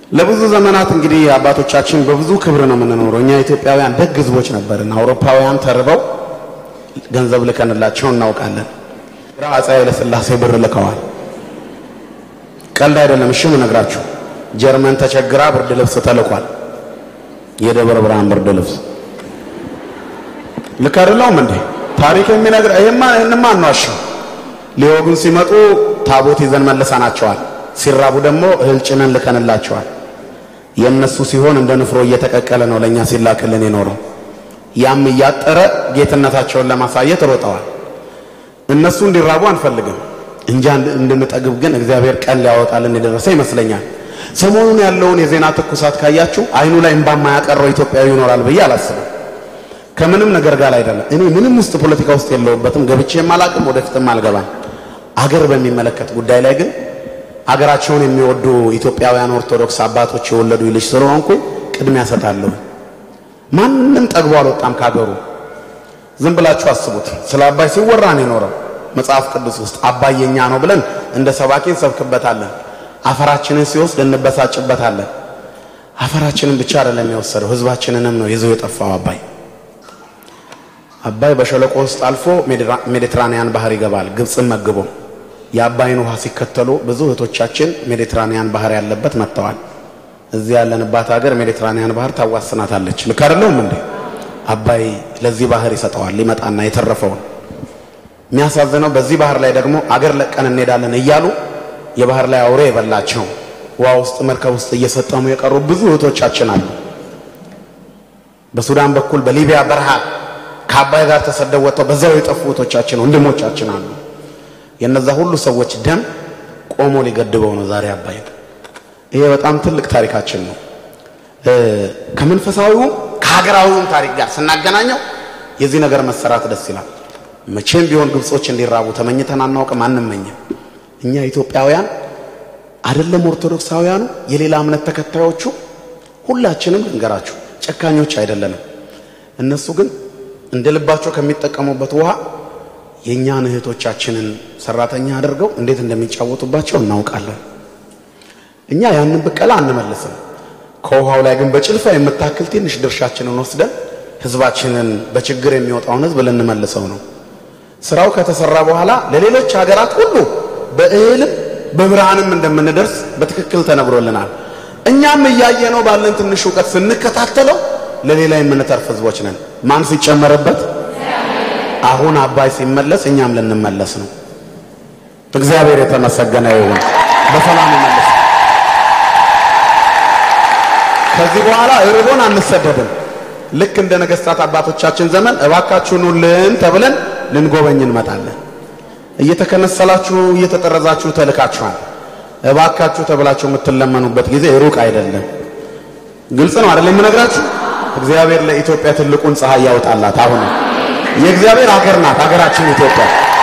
ለብዙ ዘመናት እንግዲህ አባቶቻችን በብዙ ክብር ነው የምንኖረው። እኛ ኢትዮጵያውያን ደግ ህዝቦች ነበርን። አውሮፓውያን ተርበው ገንዘብ ልከንላቸው እናውቃለን። ግራ አፄ ኃይለ ሥላሴ ብር ልከዋል። ቀልድ አይደለም። እሺ እነግራችሁ ጀርመን ተቸግራ ብርድ ልብስ ተልኳል። የደብረ ብርሃን ብርድ ልብስ ልክ አይደለውም እንዴ? ታሪክ የሚነግር ይሄማ ይሄንማ አንዋሽም። ሊወጉን ሲመጡ ታቦት ይዘን መልሰናቸዋል። ሲራቡ ደግሞ እህል ጭነን ልከንላቸዋል። የእነሱ ሲሆን እንደ ንፍሮ እየተቀቀለ ነው ለእኛ ሲላክልን የኖረው። ያም እያጠረ ጌትነታቸውን ለማሳየት ሮጠዋል። እነሱ እንዲራቡ አንፈልግም እንጂ እንድንጠግብ ግን እግዚአብሔር ቀን ሊያወጣልን የደረሰ ይመስለኛል። ሰሞኑን ያለውን የዜና ትኩሳት ካያችሁ አይኑ ላይ እምባ የማያቀረው ኢትዮጵያዊ ይኖራል ብዬ አላስብም። ከምንም ነገር ጋር አይደለም። እኔ ምንም ውስጥ ፖለቲካ ውስጥ የለውበትም፣ ገብቼም አላቅም፣ ወደፊትም አልገባም። አገር በሚመለከት ጉዳይ ላይ ግን አገራቸውን የሚወዱ ኢትዮጵያውያን ኦርቶዶክስ አባቶች የወለዱ ልጅ ስለሆንኩ ቅድሚያ ሰጣለሁ። ማንም ጠግቦ አልወጣም ካገሩ። ዝም ብላችሁ አስቡት። ስለ አባይ ሲወራ ነው የኖረው መጽሐፍ ቅዱስ ውስጥ አባይ የኛ ነው ብለን እንደ ሰባኪ እንሰብክበታለን። አፈራችንን ሲወስድ እንበሳጭበታለን። አፈራችንን ብቻ አይደለም የወሰደው ሕዝባችንንም ነው ይዞ የጠፋው አባይ። አባይ በሸለቆ ውስጥ አልፎ ሜዲትራኒያን ባህር ይገባል፣ ግብፅን መግቦ የአባይን ውሃ ሲከተሉ ብዙ እህቶቻችን ሜዲትራኒያን ባህር ያለበት መጥተዋል። እዚህ ያለንባት ሀገር ሜዲትራኒያን ባህር ታዋስናታለች። ልክ አይደለውም እንዴ? አባይ ለዚህ ባህር ይሰጠዋል ሊመጣና የተረፈውን። የሚያሳዝነው በዚህ ባህር ላይ ደግሞ አገር ለቀን እንሄዳለን እያሉ የባህር ላይ አውሬ የበላቸው ውሃ ውስጥ መርከብ ውስጥ እየሰጠሙ የቀሩ ብዙ እህቶቻችን አሉ። በሱዳን በኩል በሊቢያ በረሃ ከአባይ ጋር ተሰደው ወጥተው በዛው የጠፉ እህቶቻችን ወንድሞቻችን አሉ። የነዛ ሁሉ ሰዎች ደም ቆሞ ሊገድበው ነው ዛሬ አባይ። ይሄ በጣም ትልቅ ታሪካችን ነው። ከመንፈሳዊውም ከሀገራዊውም ታሪክ ጋር ስናገናኘው የዚህ ነገር መሰራት ደስ ይላል። መቼም ቢሆን ግብጾች እንዲራቡ ተመኝተን አናውቅም፣ አንመኝም። እኛ ኢትዮጵያውያን አይደለም ኦርቶዶክሳውያኑ፣ የሌላ እምነት ተከታዮቹ ሁላችንም ልንገራችሁ ጨካኞች አይደለንም። እነሱ ግን እንደ ልባቸው ከሚጠቀሙበት ውሃ የእኛን እህቶቻችንን ሰራተኛ አድርገው እንዴት እንደሚጫወቱባቸው እናውቃለን። እኛ ያንን ብቀላ አንመልስም። ከውሃው ላይ ግን በጭልፋ የምታክል ትንሽ ድርሻችንን ወስደን ህዝባችንን በችግር የሚወጣውን ህዝብ ልንመልሰው ነው። ስራው ከተሰራ በኋላ ለሌሎች ሀገራት ሁሉ በእህልም በብርሃንም እንደምንደርስ በትክክል ተነግሮልናል። እኛም እያየነው ባለን ትንሽ እውቀት ስንከታተለው ለሌላ የምንተርፍ ህዝቦች ነን። ማን ሲጨመርበት አሁን አባይ ሲመለስ እኛም ልንመለስ ነው። እግዚአብሔር የተመሰገነ ይሁን። በሰላም ይመለስ። ከዚህ በኋላ እርቦን አንሰደድም። ልክ እንደ ነገስታት አባቶቻችን ዘመን እባካችሁ ኑልን ተብለን ልንጎበኝ እንመጣለን። እየተከነሰላችሁ እየተጠረዛችሁ ተልካችኋል። እባካችሁ ተብላችሁ የምትለመኑበት ጊዜ ሩቅ አይደለም። ግልጽ ነው አይደለም የምነግራችሁ። እግዚአብሔር ለኢትዮጵያ ትልቁን ፀሐይ ያወጣላት። አሁን የእግዚአብሔር ሀገር ናት ሀገራችን ኢትዮጵያ።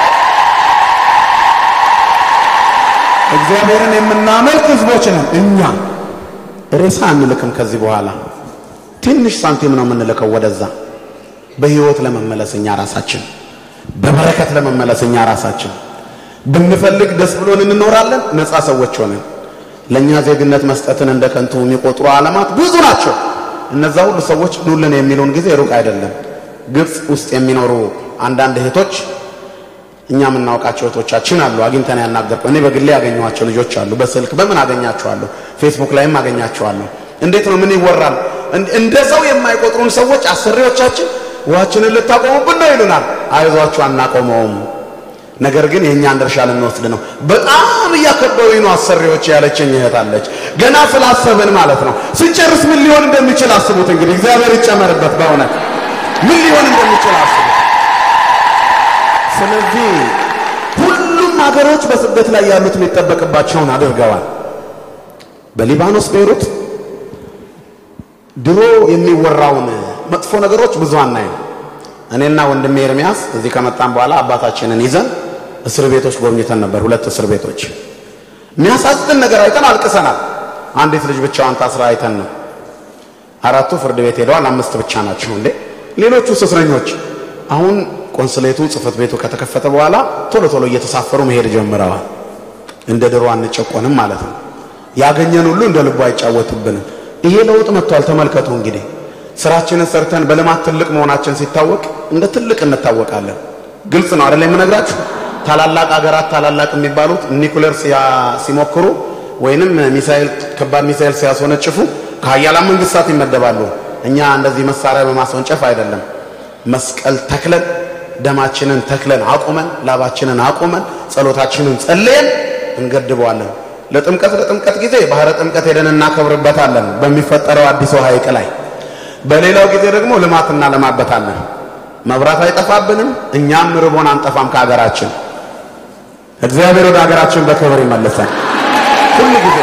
እግዚአብሔርን የምናመልክ ህዝቦች ነን እኛ። ሬሳ አንልክም ከዚህ በኋላ ትንሽ ሳንቲም ነው የምንልከው ወደዛ። በህይወት ለመመለስ እኛ ራሳችን፣ በበረከት ለመመለስ እኛ ራሳችን ብንፈልግ ደስ ብሎን እንኖራለን። ነፃ ሰዎች ሆነን ለእኛ ዜግነት መስጠትን እንደ ከንቱ የሚቆጥሩ ዓለማት ብዙ ናቸው። እነዛ ሁሉ ሰዎች ኑልን የሚሉን ጊዜ ሩቅ አይደለም። ግብፅ ውስጥ የሚኖሩ አንዳንድ እህቶች እኛ የምናውቃቸው እህቶቻችን አሉ። አግኝተን ያናገርኩ እኔ በግሌ ያገኘኋቸው ልጆች አሉ። በስልክ በምን አገኛቸዋለሁ፣ ፌስቡክ ላይም አገኛቸዋለሁ። እንዴት ነው ምን ይወራል? እንደ ሰው የማይቆጥሩን ሰዎች አሰሪዎቻችን ውሃችንን ልታቆሙብን ነው ይሉናል። አይዟችሁ አናቆመውም፣ ነገር ግን የእኛን ድርሻ ልንወስድ ነው። በጣም እያከበሩኝ ነው አሰሪዎች ያለችኝ እህት አለች። ገና ስላሰብን ማለት ነው። ስንጨርስ ምን ሊሆን እንደሚችል አስቡት። እንግዲህ እግዚአብሔር ይጨመርበት። በእውነት ምን ሊሆን እንደሚችል አስቡት። ስለዚህ ሁሉም ሀገሮች በስደት ላይ ያሉት የሚጠበቅባቸውን አድርገዋል። በሊባኖስ ቤይሩት ድሮ የሚወራውን መጥፎ ነገሮች ብዙ አናይም። እኔና ወንድሜ ኤርሚያስ እዚህ ከመጣን በኋላ አባታችንን ይዘን እስር ቤቶች ጎብኝተን ነበር። ሁለት እስር ቤቶች የሚያሳዝን ነገር አይተን አልቅሰናል። አንዲት ልጅ ብቻዋን ታስራ አይተን ነው። አራቱ ፍርድ ቤት ሄደዋል። አምስት ብቻ ናቸው እንዴ! ሌሎቹ እስረኞች አሁን ቆንስሌቱ ጽህፈት ቤቱ ከተከፈተ በኋላ ቶሎ ቶሎ እየተሳፈሩ መሄድ ጀምረዋል። እንደ ድሮ አንጨቆንም ማለት ነው። ያገኘን ሁሉ እንደ ልቡ አይጫወትብንም። ይሄ ለውጥ መጥቷል። ተመልከቱ እንግዲህ ስራችንን ሰርተን በልማት ትልቅ መሆናችን ሲታወቅ እንደ ትልቅ እንታወቃለን። ግልጽ ነው አይደል የምነግራችሁ። ታላላቅ ሀገራት ታላላቅ የሚባሉት ኒኩለር ሲሞክሩ ወይንም ሚሳኤል ከባድ ሚሳኤል ሲያስወነጭፉ ከሀያላን መንግስታት ይመደባሉ። እኛ እንደዚህ መሳሪያ በማስወንጨፍ አይደለም። መስቀል ተክለን ደማችንን ተክለን አቁመን ላባችንን አቁመን ጸሎታችንን ጸልየን እንገድበዋለን። ለጥምቀት ለጥምቀት ጊዜ ባህረ ጥምቀት ሄደን እናከብርበታለን በሚፈጠረው አዲሱ ሐይቅ ላይ። በሌላው ጊዜ ደግሞ ልማት እናለማበታለን። መብራት አይጠፋብንም፣ እኛም ርቦን አንጠፋም ከሀገራችን። እግዚአብሔር ወደ ሀገራችን በክብር ይመልሰን ሁሉ ጊዜ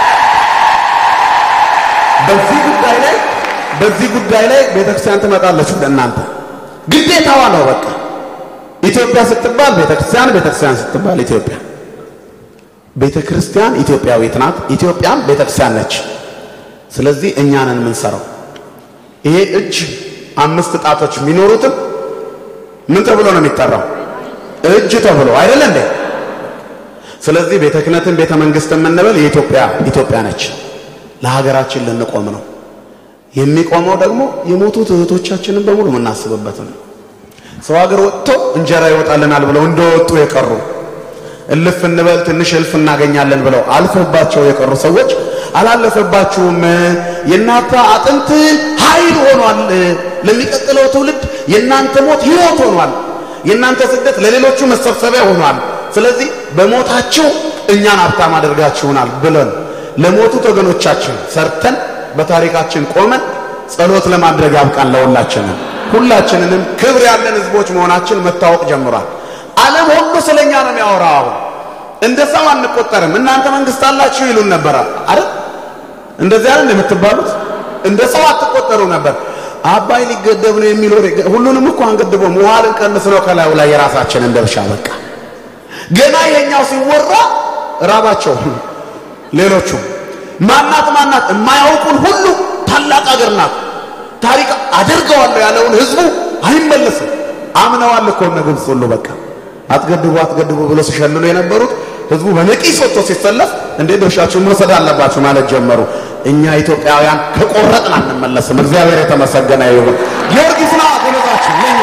በዚህ ጉዳይ ላይ በዚህ ጉዳይ ላይ ቤተክርስቲያን ትመጣለች ወደ እናንተ ግዴታዋ ነው። በቃ ኢትዮጵያ ስትባል ቤተክርስቲያን፣ ቤተክርስቲያን ስትባል ኢትዮጵያ። ቤተክርስቲያን ኢትዮጵያዊት ናት፣ ኢትዮጵያም ቤተክርስቲያን ነች። ስለዚህ እኛ ነን የምንሰራው። ይሄ እጅ አምስት ጣቶች የሚኖሩትም ምን ተብሎ ነው የሚጠራው? እጅ ተብሎ አይደለ እንዴ? ስለዚህ ቤተ ክህነትን ቤተ መንግስት የምንበል የኢትዮጵያ ኢትዮጵያ ነች። ለሀገራችን ልንቆም ነው። የሚቆመው ደግሞ የሞቱት እህቶቻችንን በሙሉ የምናስብበት ነው። ሰው ሀገር ወጥቶ እንጀራ ይወጣልናል ብለው እንደወጡ የቀሩ እልፍ እንበል ትንሽ እልፍ እናገኛለን ብለው አልፎባቸው የቀሩ ሰዎች አላለፈባችሁም። የእናንተ አጥንት ኃይል ሆኗል። ለሚቀጥለው ትውልድ የእናንተ ሞት ሕይወት ሆኗል። የእናንተ ስደት ለሌሎቹ መሰብሰቢያ ሆኗል። ስለዚህ በሞታችሁ እኛን ሀብታም አድርጋችሁናል ብለን ለሞቱት ወገኖቻችን ሰርተን በታሪካችን ቆመን ጸሎት ለማድረግ ያብቃን። ለሁላችንም ሁላችንንም ክብር ያለን ህዝቦች መሆናችን መታወቅ ጀምሯል። ዓለም ሁሉ ስለኛ ነው የሚያወራው። አሁን እንደ ሰው አንቆጠርም። እናንተ መንግስት አላችሁ ይሉን ነበር አይደል? እንደዚህ አይደል የምትባሉት? እንደ ሰው አትቆጠሩ ነበር። አባይ ሊገደብ ነው የሚል ወሬ ሁሉንም እኮ አንገድቦም ውሃ ልንቀንስ ነው ከላዩ ላይ የራሳችንን ድርሻ በቃ ገና ይሄኛው ሲወራ ራባቸው ሌሎቹ ማናት ማናት የማያውቁን ሁሉ ታላቅ አገር ናት ታሪክ አደርገዋለሁ ያለውን ህዝቡ አይመለስም። አምነዋል እኮ እነ ግብፅ ሁሉ በቃ አትገድቡ አትገድቡ ብሎ ሲሸልሉ የነበሩት ህዝቡ በነቂስ ወጥቶ ሲሰለፍ እንዴ ድርሻችሁን መውሰድ አለባችሁ ማለት ጀመሩ። እኛ ኢትዮጵያውያን ከቆረጥን አንመለስም። እግዚአብሔር የተመሰገነ ይሁን። ጊዮርጊስ ነው ጎበዛችሁ ለኛ።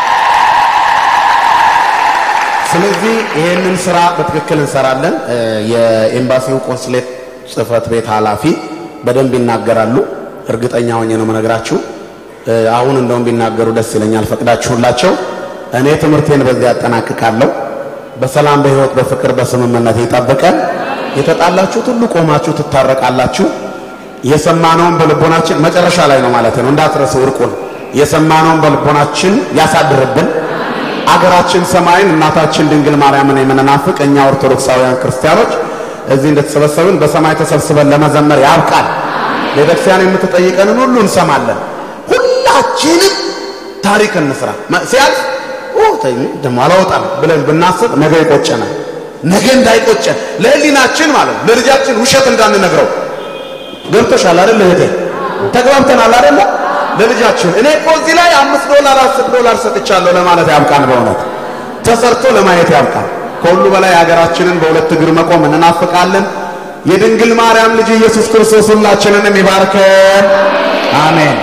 ስለዚህ ይህንን ስራ በትክክል እንሰራለን። የኤምባሲው ቆንስሌት ጽህፈት ቤት ኃላፊ በደንብ ይናገራሉ። እርግጠኛ ሆኜ ነው መነግራችሁ። አሁን እንደውም ቢናገሩ ደስ ይለኛል ፈቅዳችሁላቸው። እኔ ትምህርቴን በዚህ ያጠናቅቃለሁ። በሰላም በህይወት በፍቅር በስምምነት ይጠብቀን። የተጣላችሁት ሁሉ ቆማችሁ ትታረቃላችሁ። የሰማነውን በልቦናችን መጨረሻ ላይ ነው ማለት ነው እንዳትረሱ እርቁን የሰማነውን በልቦናችን ያሳድርብን። አገራችን ሰማይን እናታችን ድንግል ማርያምን የምንናፍቅ እኛ ኦርቶዶክሳውያን ክርስቲያኖች እዚህ እንደተሰበሰብን በሰማይ ተሰብስበን ለመዘመር ያብቃል። ቤተክርስቲያን የምትጠይቀንን ሁሉ እንሰማለን። ሁላችንም ታሪክ እንስራ። ሲያልፍ ደግሞ አላወጣም ብለን ብናስብ ነገ ይቆጨናል። ነገ እንዳይቆጨን ለህሊናችን ማለት ለልጃችን ውሸት እንዳንነግረው ገብቶሻል አይደል እህቴ? ተግባብተናል አይደል? ለልጃችን እኔ እኮ እዚህ ላይ አምስት ዶላር አስር ዶላር ሰጥቻለሁ ለማለት ያብቃን። በእውነት ተሰርቶ ለማየት ያብቃን። ከሁሉ በላይ ሀገራችንን በሁለት እግር መቆም እንናፍቃለን። የድንግል ማርያም ልጅ ኢየሱስ ክርስቶስ ሁላችንንም ይባርከን። አሜን።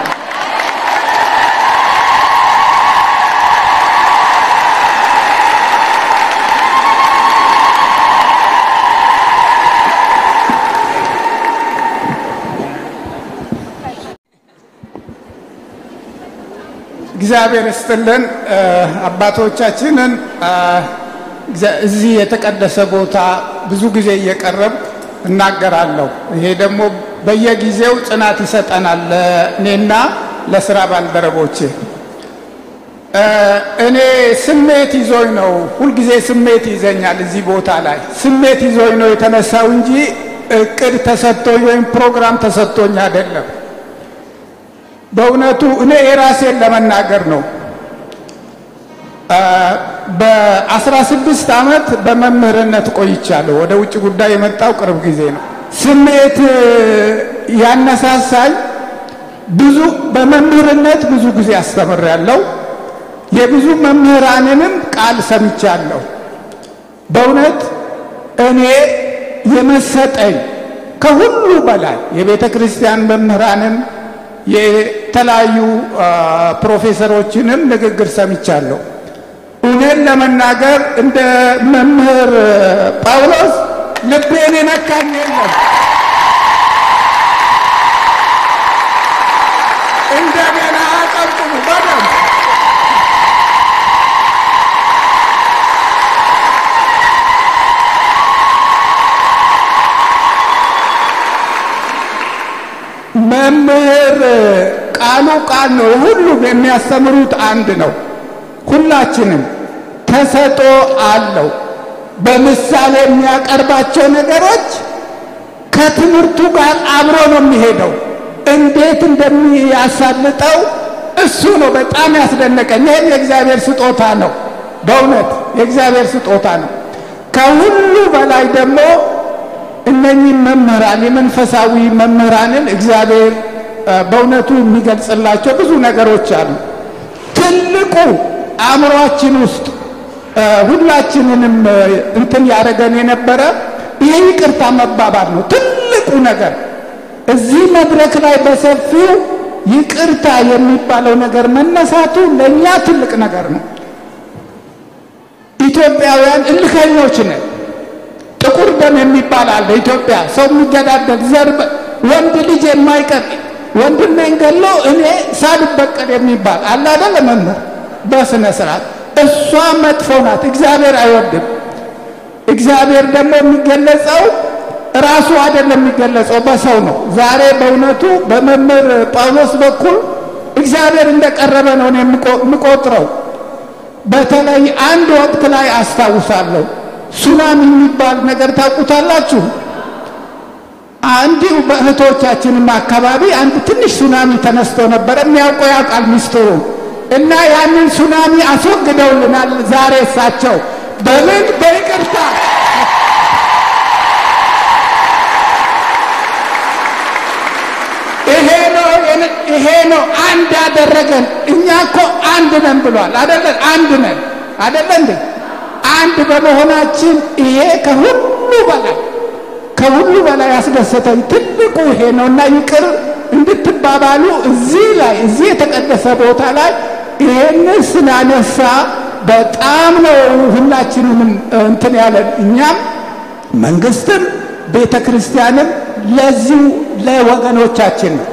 እግዚአብሔር ይስጥልን። አባቶቻችንን እዚህ የተቀደሰ ቦታ ብዙ ጊዜ እየቀረብ እናገራለሁ። ይሄ ደግሞ በየጊዜው ጽናት ይሰጠናል ለእኔና ለስራ ባልደረቦቼ። እኔ ስሜት ይዞኝ ነው፣ ሁልጊዜ ስሜት ይዘኛል። እዚህ ቦታ ላይ ስሜት ይዞኝ ነው የተነሳው እንጂ እቅድ ተሰጥቶኝ ወይም ፕሮግራም ተሰጥቶኝ አይደለም። በእውነቱ እኔ የራሴን ለመናገር ነው። በአስራ ስድስት ዓመት በመምህርነት ቆይቻለሁ። ወደ ውጭ ጉዳይ የመጣው ቅርብ ጊዜ ነው። ስሜት ያነሳሳኝ ብዙ በመምህርነት ብዙ ጊዜ አስተምሬያለሁ። የብዙ መምህራንንም ቃል ሰምቻለሁ። በእውነት እኔ የመሰጠኝ ከሁሉ በላይ የቤተ ክርስቲያን መምህራንን የተለያዩ ፕሮፌሰሮችንም ንግግር ሰምቻለሁ። እውነት ለመናገር እንደ መምህር ጳውሎስ ልቤን የነካኝ የለም። እንደገና አቀብቁ በደንብ መምህር ቃሉ ቃል ነው። ሁሉም የሚያስተምሩት አንድ ነው። ሁላችንም ተሰጦ አለው። በምሳሌ የሚያቀርባቸው ነገሮች ከትምህርቱ ጋር አብሮ ነው የሚሄደው። እንዴት እንደሚያሳልጠው እሱ ነው በጣም ያስደነቀኝ። ይህም የእግዚአብሔር ስጦታ ነው። በእውነት የእግዚአብሔር ስጦታ ነው። ከሁሉ በላይ ደግሞ እነኚህ መምህራን የመንፈሳዊ መምህራንን እግዚአብሔር በእውነቱ የሚገልጽላቸው ብዙ ነገሮች አሉ። ትልቁ አእምሯችን ውስጥ ሁላችንንም እንትን ያደረገን የነበረ ይሄ ይቅርታ መባባል ነው። ትልቁ ነገር እዚህ መድረክ ላይ በሰፊው ይቅርታ የሚባለው ነገር መነሳቱ ለእኛ ትልቅ ነገር ነው። ኢትዮጵያውያን እልከኞች ነን። ጥቁር ደም የሚባል አለ። ኢትዮጵያ ሰው የሚገዳደል ዘር ወንድ ልጅ የማይቀር ወንድሜን ገሎ እኔ ሳልበቀል የሚባል አለ አይደል? መምህር በስነ ስርዓት እሷ መጥፎ ናት። እግዚአብሔር አይወድም። እግዚአብሔር ደግሞ የሚገለጸው ራሱ አይደለም የሚገለጸው በሰው ነው። ዛሬ በእውነቱ በመምህር ጳውሎስ በኩል እግዚአብሔር እንደቀረበ ነው የምቆጥረው። በተለይ አንድ ወቅት ላይ አስታውሳለሁ ሱናሚ የሚባል ነገር ታውቁታላችሁ? እንዲሁ በእህቶቻችንም አካባቢ አንድ ትንሽ ሱናሚ ተነስቶ ነበረ። የሚያውቀው ያውቃል ሚስጥሩ እና ያንን ሱናሚ አስወግደውልናል። ዛሬ እሳቸው በምን በይቅርታ ይሄ ነው ይሄ ነው አንድ ያደረገን። እኛ እኮ አንድ ነን ብሏል አደለን? አንድ ነን አደለ እንዴ? አንድ በመሆናችን ይሄ ከሁሉ በላይ ከሁሉ በላይ ያስደሰተኝ ትልቁ ይሄ ነው እና ይቅር እንድትባባሉ እዚህ ላይ እዚህ የተቀደሰ ቦታ ላይ ይሄንን ስላነሳ በጣም ነው ሁላችንንም እንትን ያለን እኛም መንግስትም ቤተ ክርስቲያንም ለዚሁ ለወገኖቻችን ነው።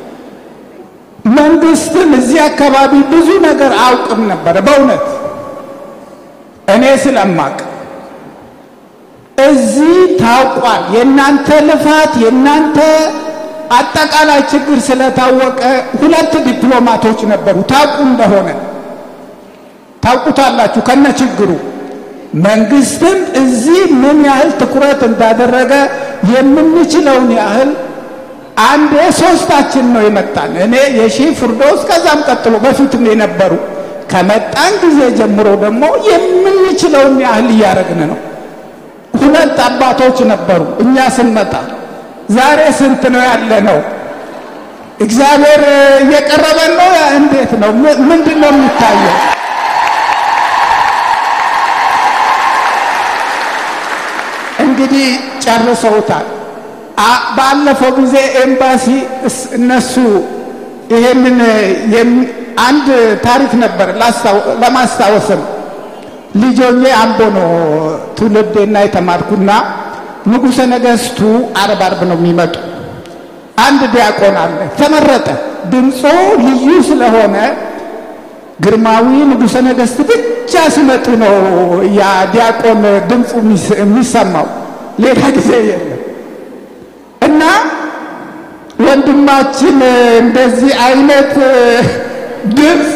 መንግስትም እዚህ አካባቢ ብዙ ነገር አውቅም ነበረ በእውነት እኔ ስለማቅ እዚህ ታውቋል። የእናንተ ልፋት የእናንተ አጠቃላይ ችግር ስለታወቀ ሁለት ዲፕሎማቶች ነበሩ። ታውቁ እንደሆነ ታውቁታላችሁ ከነ ችግሩ። መንግስትም እዚህ ምን ያህል ትኩረት እንዳደረገ የምንችለውን ያህል አንዴ ሶስታችን ነው የመጣን። እኔ የሺህ ፍርዶስ ከዛም ቀጥሎ በፊትም የነበሩ ከመጣን ጊዜ ጀምሮ ደግሞ የምንችለውን ያህል እያደረግን ነው። ሁለት አባቶች ነበሩ እኛ ስንመጣ። ዛሬ ስንት ነው ያለ ነው? እግዚአብሔር እየቀረበን ነው። እንዴት ነው? ምንድን ነው የሚታየው? እንግዲህ ጨርሰውታል። ባለፈው ጊዜ ኤምባሲ እነሱ ይሄንን አንድ ታሪክ ነበር ለማስታወስም ልጆኜ አምቦ ነው ትውልዴና የተማርኩና ንጉሠ ነገሥቱ አርብ አርብ ነው የሚመጡ። አንድ ዲያቆን አለ ተመረጠ። ድምፁ ልዩ ስለሆነ ግርማዊ ንጉሠ ነገሥት ብቻ ሲመጡ ነው ያ ዲያቆን ድምፁ የሚሰማው፣ ሌላ ጊዜ የለም። እና ወንድማችን እንደዚህ አይነት ድምፅ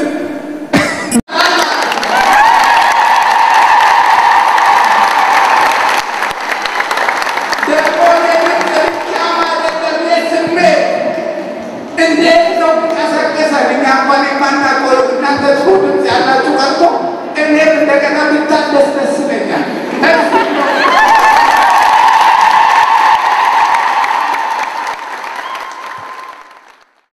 እንዴት ነው ቀሰቀሰን? እኛ እንኳን የማናውቀው እናንተ ጥሩ ድምፅ ያላችሁ ቀርቶ እኔም እንደገና ብታደስ ደስ ይለኛል።